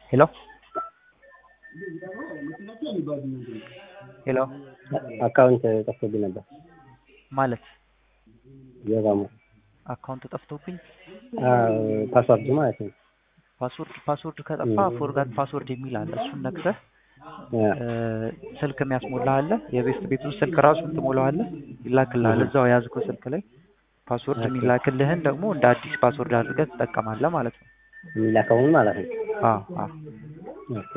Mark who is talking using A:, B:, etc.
A: ሄሎ ሄሎ
B: አካውንት ጠፍቶብኝ ነበር።
A: ማለት
B: የባሙ
A: አካውንት ጠፍቶብኝ
B: ፓስዋርድ ማለት ነው።
A: ፓስወርድ ፓስወርድ ከጠፋ ፎርጋት ፓስወርድ የሚል አለ። እሱን ነክተህ ስልክ የሚያስሞላ አለ። የቤት ቤቱ ስልክ ራሱን ትሞላዋለህ፣ ይላክልሃል እዛው የያዝከው ስልክ ላይ ፓስወርድ የሚላክልህን ደግሞ እንደ አዲስ ፓስወርድ አድርገህ ትጠቀማለህ ማለት ነው።
B: የሚላከውን ማለት ነው።
A: አዎ አዎ
B: ኦኬ